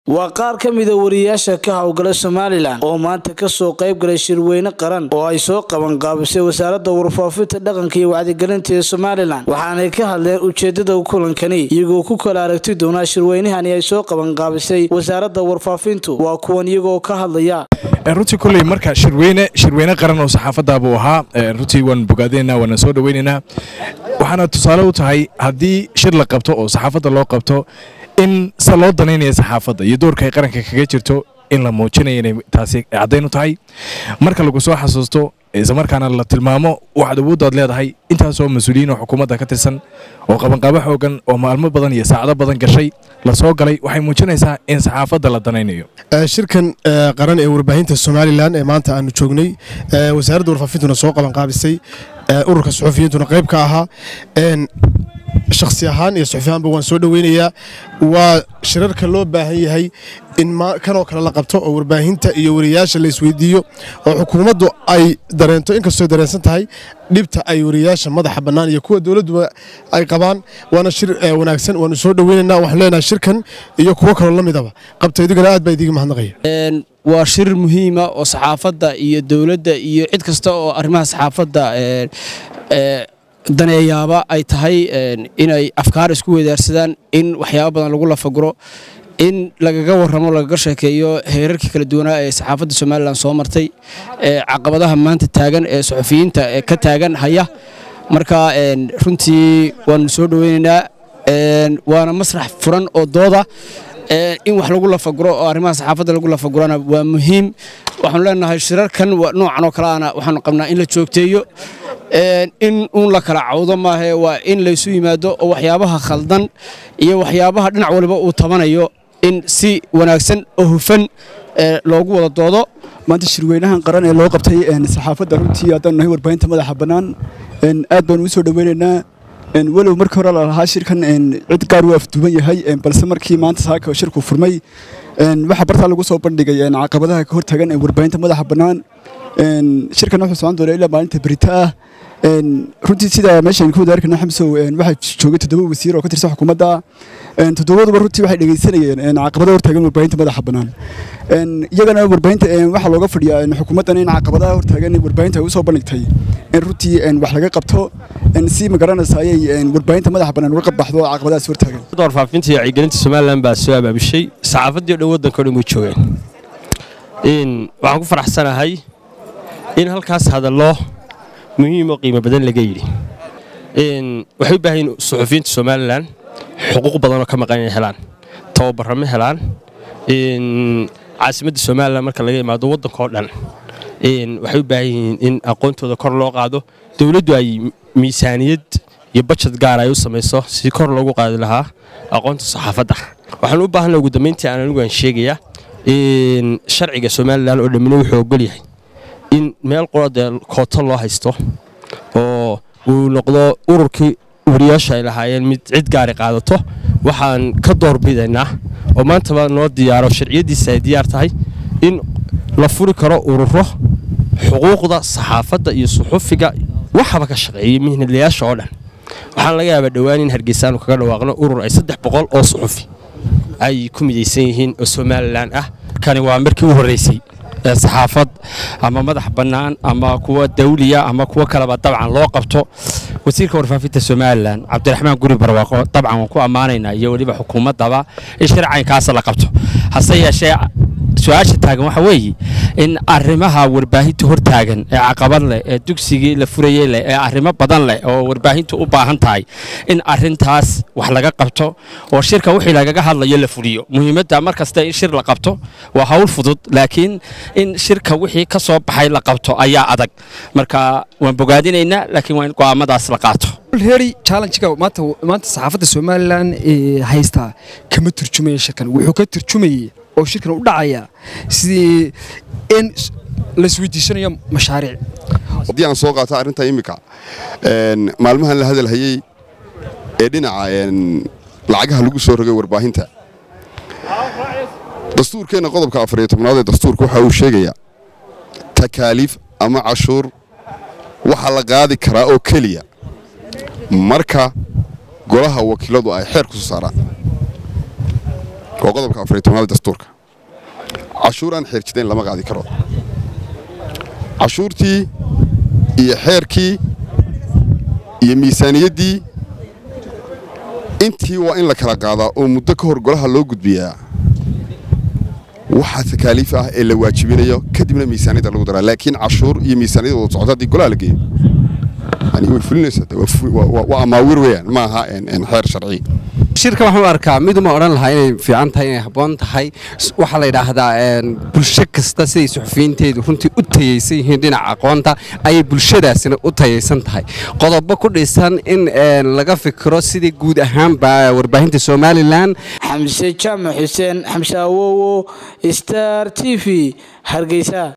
waa qaar ka mida wariyaasha ka howlgala somalilan oo maanta kasoo qayb galay shirweyne qaran oo ay soo qabanqaabisay wasaaradda warfaafinta dhaqanka iyo wacdigelinta ee somalilan waxaanay ka hadleen ujeedada kulankani iyagoo ku kala aragti doonaa shirweynahani ay soo qabanqaabisay wasaaradda warfaafintu waa kuwan iyagoo ka hadlaya runtii kulley marka shirweyne shirweyne qaran oo saxaafadda buu ahaa runtii waan bogaadinaynaa waana soo dhoweynaynaa waxaana tusaale u tahay haddii shir la qabto oo saxaafadda loo qabto in se loo danaynaya saxaafadda iyo doorka ay qaranka kaga jirto in la muujinaya inay taasi caddayn u tahay marka lagu soo xasuusto islamarkaana la tilmaamo waxaad awooddaad leedahay intaasoo mas-uuliyiin oo xukuumadda ka tirsan oo qabanqaabo xoogan oo maalmo badan iyo saacado badan gashay la soo galay waxay muujinaysaa in saxaafadda la danaynayo shirkan qaran ee warbaahinta somalilan ee maanta aanu joognay wasaaradda warfaafintuna soo qabanqaabisay ururka suxufiyiintuna qayb ka ahaa shakhsi ahaan iyo suxufiyaanba waan soo dhoweynayaa waa shirarka loo baahan yahay in kanoo kale la qabto oo warbaahinta iyo wariyaasha la isweydiiyo oo xukuumaddu ay dareento inkastoo dareensan tahay dhibta ay wariyaasha madaxa bannaan iyo kuwa dowladduba ay qabaan waana shir wanaagsan waanu soo dhoweynaynaa waxaan leenahay shirkan iyo kuwo kaloo la midaba qabta idigana aad baa idiga mahadnaqaya waa shir muhiima oo saxaafadda iyo dowladda iyo cid kasta oo arrimaha saxaafadda daneeyaaba ay tahay inay afkaar isku wedaarsadaan in waxyaabo badan lagu lafaguro in lagaga warramo lagaga sheekeeyo heerarkii kala duwanaa ee saxaafadda somalilan soo martay caqabadaha maanta taagan ee suxufiyiinta ka taagan haya marka runtii waanu soo dhoweynaynaa waana masrax furan oo dooda in wax lagu lafaguro oo arrimaha saxaafadda lagu lafagurana waa muhiim waxaanu leenahay shirarkan noocan oo kaleana waxaanu qabnaa in la joogteeyo in uun la kala cawdo maahe waa in laysu yimaado oo waxyaabaha khaldan iyo waxyaabaha dhinac waliba uu tabanayo in si wanaagsan oo hufan loogu wada doodo maanta shirweynahan qaran ee loo qabtay saxaafadda runtii haddaanu nahay warbaahinta madaxa bannaan aad baanu u soo dhoweynaynaa walow markii hore lalahaa shirkan cid gaar u afduuban yahay balse markii maanta saaka shirku furmay waxaa bartaa lagu soo bandhigay caqabadaha ka hortagan warbaahinta madaxa bannaan shirkan wuxuu socon doonaa ilaa maalinta berita ah runtii sida meeshaan ku wadaarkana xamsow waxaa joogay toddoba wasiir oo ka tirsan xukuumadda toddobaduba runtii waxay dhegeysanayeen caqabadaha hortaagan warbaahinta madaxa bannaan iyagana warbaahinta waxaa looga fadhiyaa xukuumaddan in caqabadaha hortaagan warbaahinta ay u soo bandhigtay in runtii wax laga qabto si magaranaysa ayay warbaahinta madaxa bannaan uga qabbaxdo caqabadahaas hortaagan warfaafinta iyo wacyigelinta somalilan baa soo abaabishay saxaafaddii o dhan waddanka o dhan way joogeen waxaan ku faraxsanahay in halkaas hadallo muhiim oo qiimo badan laga yidhi waxay u baahan yihin suxufiyiinta somalilan xuquuq badanoo ka maqan inay helaan tababarro ma helaan caasimadda somalilan marka laga imaado waddankaoo dhan waxay u baahan yihiin in aqoontooda kor loo qaado dowladdu ay miisaaniyad iyo bajad gaar ay u samayso si kor loogu qaadi lahaa aqoonta saxaafadda waxaan u baahanna ugu dambayntii aan anigu aan sheegayaa sharciga somalilan oo dhammina wuxuu ogol yahay in meel qorodee kooto loo haysto oo uu noqdo ururkii wariyaasha ay lahaayeen mid cid gaari qaadato waxaan ka doorbidaynaa oo maantaba noo diyaaro sharciyaddiisa ay diyaar tahay in la furi karo ururo xuquuqda saxaafadda iyo suxufiga waxaba ka shaqeeyay mihnadlayaasha oo dhan waxaan laga yaabaa dhowaan in hargeysaanu kaga dhawaaqno urur ay saddex boqol oo suxufi ay ku midaysan yihiin oo somalilan ah kani waa markii u horreysay saxaafad ama madax bannaan ama kuwa dawliya ama kuwo kaleba dabcan loo qabto wasiirka warfaafinta somalilan cabdiraxmaan guri barwaaqo dabcan waan ku ammaanaynaa iyo weliba xukuumaddaba in shircaynkaas la qabto hase yeeshee su-aasha taagan waxa weeye in arrimaha warbaahinta hortaagan ee caqabad leh ee dugsigii la furayey leh ee arrimo badan leh oo warbaahintu u baahan tahay in arrintaas wax laga qabto oo shirka wixii lagaga hadlayo la fuliyo muhiimadda mar kasta in shir la qabto waa hawl fudud laakiin in shirka wixii ka soo baxay la qabto ayaa adag marka waan bogaadinaynaa laakiin waa in go'aamadaas la qaato reeri challenge-ga maanta maanta saxaafadda somalilan ee haystaa kama turjumaya shirkan wuxuu ka turjumayay oo shirkan u dhacaya sidii in laisweydiisanayo mashaariic haddii aan soo qaato arrinta immika maalmahan la hadalhayey ee dhinaca lacagaha lagu soo rogay warbaahinta dastuurkeenna qodobka afariyo tobnaad ee dastuurka waxa uu sheegayaa takaaliif ama cashuur waxaa la qaadi karaa oo keliya marka golaha wakiiladu ay xeer ku soo saaraan waa qodobka afariy tobnaad dastuurka cashuur aan xeer jidayn lama qaadi karo cashuurtii iyo xeerkii iyo miisaaniyaddii intii waa in la kala qaadaa oo muddo ka hor golaha loo gudbiyaa waxaa takaaliif ah ee la waajibinayo kadibna miisaaniyadda lagu daraa laakiin cashuur iyo miisaaniyad wada socota haddii golaha la geeyo yani way fulinaysaa de, waa fu- waa- waa- waa amaawir weeyaan ma aha een- een xeer sharci shirka waxaan u arkaa miduma odhan lahaa inay fiican tahay inay habboon tahay S- waxaa la yidhaahdaa een, bulsho kasta siday suxufiyiinteedu runtii u tayaysan yihiin dhinaca aqoonta ayay bulshadaasina u tayaysan tahay qodobo ku dhisan in een, laga fikiro sidii guud ahaanba warbaahinta somalilan xamse jaamac xuseen xamse awowo star t v hargeysa